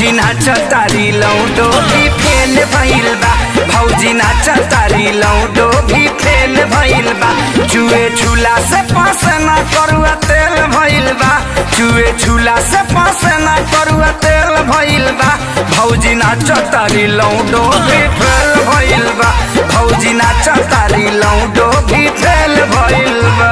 भौजी नाच तारी लौडो भी फेल भइल बा भौजी नाच तारी लौडो भी फेल भइल बा चुए झूला से पास ना करुआ तेल भइल बा चुए झूला से पास ना करुआ तेल भइल बा भौजी नाच तारी लौडो भी फेल भइल बा भौजी नाच तारी लौडो भी फेल भइल बा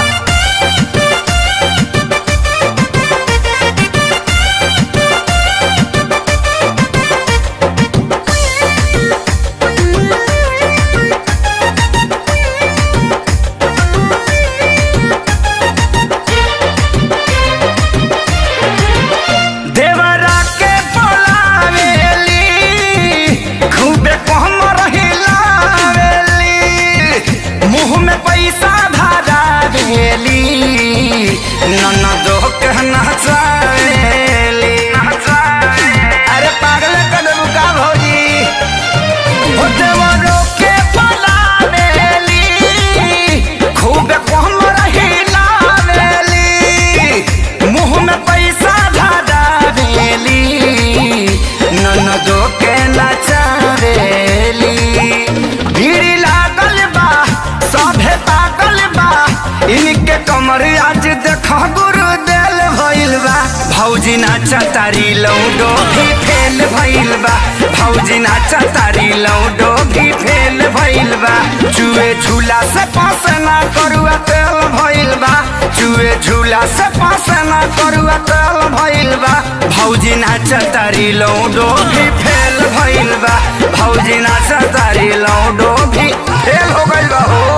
देवरा के बोलावेली खूबे कहम रहिलावेली मुंह में पैसा धरावेली ननदो के नचावेली अरे पागल कदम का भौजी हो देवरो के बोलावेली खूबे कहम रहिलावेली मुंह में पैसा धरावेली ननदो के नचावेली भीड़ लागल बा सभे पागल बा इनके कमर आज देख गुरु देल भइल बा भौजी नाच तारी लौडो भी फेल भइल बा भौजी नाच तारी लौडो भी फेल भइल बा चुए झूला से पास ना करुआ तेल भइल बा चुए झूला से पास ना करुआ तेल भइल बा भौजी नाच तारी लौडो भी फेल भइल बा भौजी नाच तारी लौडो भी फेल हो गइल बा हो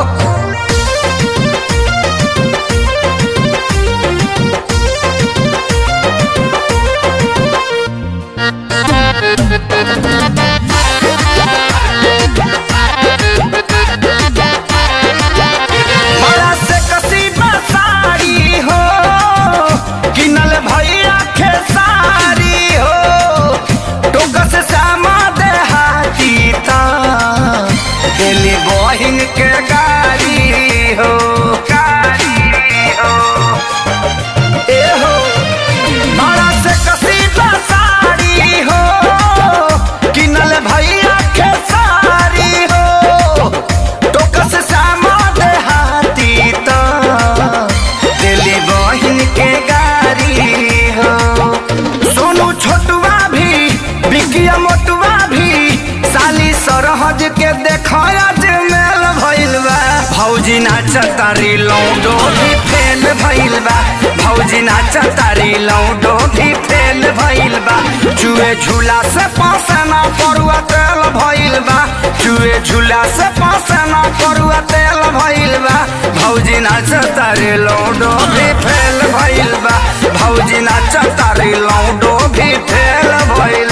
बड़ा से कसीबा साड़ी हो किनल भैया खेसारी हो टोक से सामा देहाती ता दिल्ली बहिन के गाड़ी हो गाड़ी हो ए हो बड़ा से कसीदा साड़ी हो किनल भैया खेसारी हो टोकस सामा देहाती तो दिल्ली बहिन के गाड़ी हो सोनू छोटुआ भी बिकिया मोटुआ भी साली सरहज के देखया जे मेल भइल बा भौजी नाच तारी लौडो भी फेल भइल बा भौजी नाच तारी लौडो भी फेल भइल बा चुए झूला से पासना परुआ तेल भइल बा चुए झूला से पासना परुआ तेल भइल बा भौजी नाच तारी लौडो भी फेल भइल बा भौजी नाच तारी लौडो भी फेल भइल